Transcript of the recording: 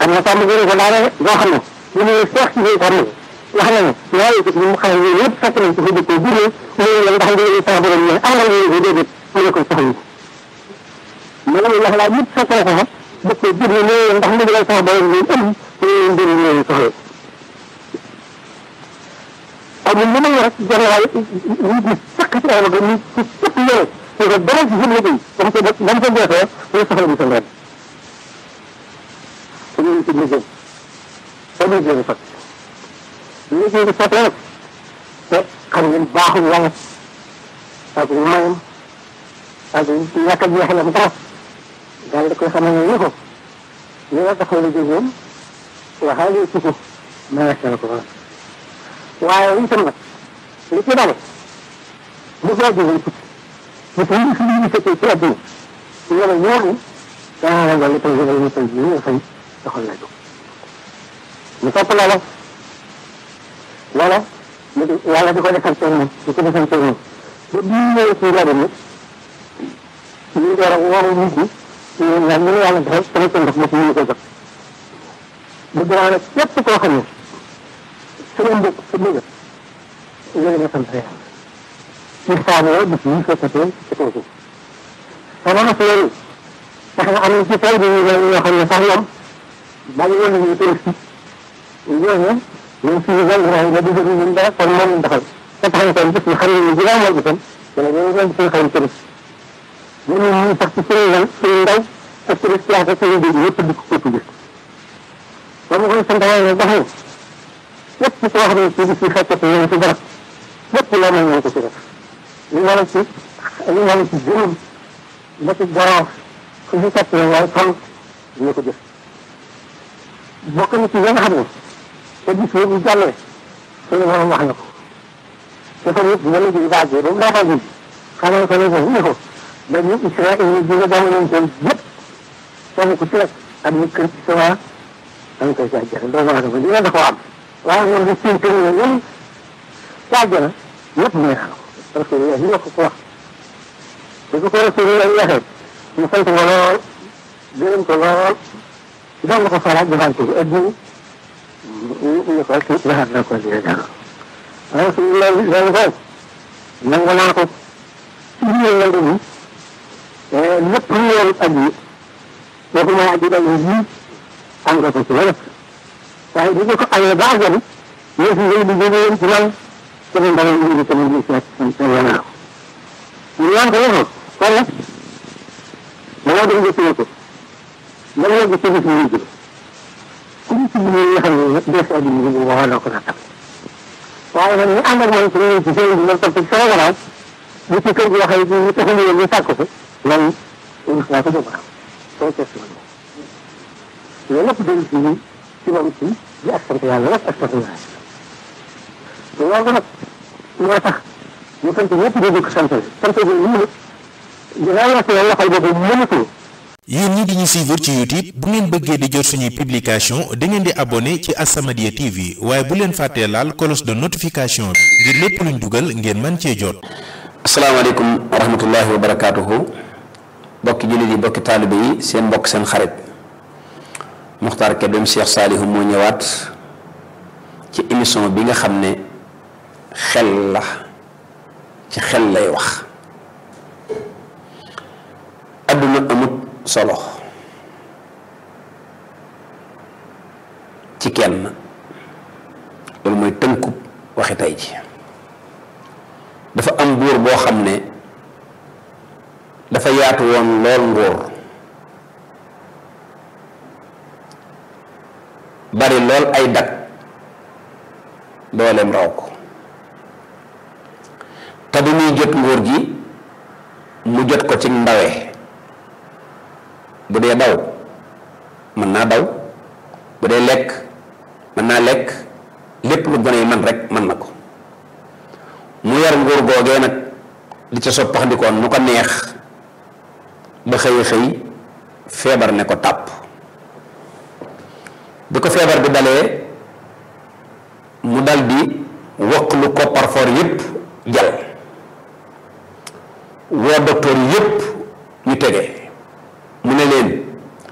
am na sàmm gën ko daane boo xam ne li muy seex ci biir xam ne wax na ne ñaari ko ñu xam ne yëpp fekk nañ ci fa dëkkee juree mu ne ndax ngeen sax borom ñu am nga ngeen ko déedéet mu ne ko soxla mu ne wax laa yëpp fekk na ko fa dëkkee juree mu ne ndax ndigal sax borom ñu am mu ne mbir ñu soxla ak ñun mën rek jël waaye nit ñi fekk ci ay ba ñu ci fekk yore te ko dara ci jëmle liggéey ba mu ko ba mu ko deefee mu soxla mu sa ndem te ñu ci liggéey te ñu jël fat liggéey bi sottee nag te xam ngeen baaxul yàlla ak mayam ak ñàkk a jeexalam dara daal di koy xamal ne ni ko li nga taxaw la jógoon waxaale ci ko maasal ko waaye itam nag li ci dale bu ko jógee tukki bu ko ñu suñu fekkee ci àdduna ñu ne ñooñu daa la dolli tey jëgal ñu tey ñu fay doxal la jóg ñu topp loola loola yàlla di ko defal seen moom di ko defal seen moom ba bi ñu ñëwee ci rajo bi ñu door a woo nit ñi ñu ñaan ñu yàlla defal sama seen ndox moom ñu ko jot bëgg naa nag képp koo xam ne sama mbokk sa bëgg léegi na sant yàlla ci saaboo bis yi fekkatee ci kaw suuf sama mas loolu tax na am na ci tey bi ñu ñoo xam ne sax ñoom bàyyi woon nañu touriste ñooñu ñoom suñu gal waaye nga dugg ñu dara kon moom lañ doxal te tax na kon bis ñu xam ne ñu juróom wal bisam wala ñoo ñoo suñu xarit touriste ñu ñu ñu sax ci suñu gal suñu ndaw ak touriste yaa ko suñu dégg yëpp di ko képp gis ba ma koy sant yàlla wax ne lépp koo xam ne ci bis yi fekkate ñoom ci barab lépp loo mën nañ ko ci def li nga la ci li nga la ci juróom ba ci garaaf fu ñu fekk la waaye fan ñu ko jëf bokk na ci nga xam ne te bis yi bu jàllee suñu borom wax na ko te fa nit dina la ji baajee ba mu daataa ji xamal ko ne ko ne ko dañu Israël ñu jóge jamono ko yëpp kenn ku ci rek ak ñu kër ci sa waa da nga koy jaajëfal doomu aadama dina da ko am waaye ñoom dañ siy tënk ne ñoom caajana ñëpp neex na parce que ñu la ko ko wax bu ko ko Rasulullah waxee ñu sant ko lool gërëm ko lool doon ko faral di xante bi ëddina ñu ko ci waxaat na ko dina jàng Rasulullah loolu ko nangu naa ko ci biir nangu bi lépp lu yoon ak yi waxuma aji dal yi am nga ko ci wala waaye bu ñu ko amee ba àggal ñoo fi ñëw di jóge woon ci man sama mbala ñu ngi sama gis ak sama yanaaw ñu ñaan ko waxoon kon nag dama dem gis ko dama yegg ci gis ñu jóge ku ñu ci ñu nga xam ne nag des àddina bi waxoon na ko na tam waaye nag ñu ànd ak man ci ñëw ci seen bi man topp ci sama gannaaw bu ci kër gi waxee ñu taxu ñu ñu sàkk ko man rus naa ko jóg soo test ma loolu lépp dellu si ñun ci moom ci di ak sant yàlla rek ak sant yàlla loolu nag moo tax ñu sant ñëpp di ko sant sant bi ñu ne dinaa la seen loxol boobu mënatul yéen ñi di ñu suivre ci YouTube bu ngeen bëggee di jot suñuy publication da ngeen di abonné ci As-Samadiyya TV waaye bu leen fàttee laal cloche de notification bi ngir lépp luñ dugal ngeen mën cee jot. asalaamaaleykum wa rahmatullahi wa barakaatuhu bokki jullit yi bokki taalibe yi seen mbokk seen xarit Muxtaar Kébem Cheikh Saalihu moo ñëwaat ci émission bi nga xam ne xel la ci xel lay wax adduna amut solo ci kenn loolu mooy tënkub waxi tey ji dafa am buur boo xam ne dafa yaatu woon lool nguur bari lool ay dag dooleem raw ko te bi muy jot nguur gi mu jot ko ci ndawe bu dee daw mën naa daw bu dee lekk mën naa lekk lépp lu gone yi man rek mën na ko mu yar nguur googee nag di ca soppaxndikoon nu ko neex ba xëy xëy feebar ne ko tàpp bi ko feebar bi dalee mu dal di wokk lu kopparfoor yépp jal woo docteur yépp ñu tege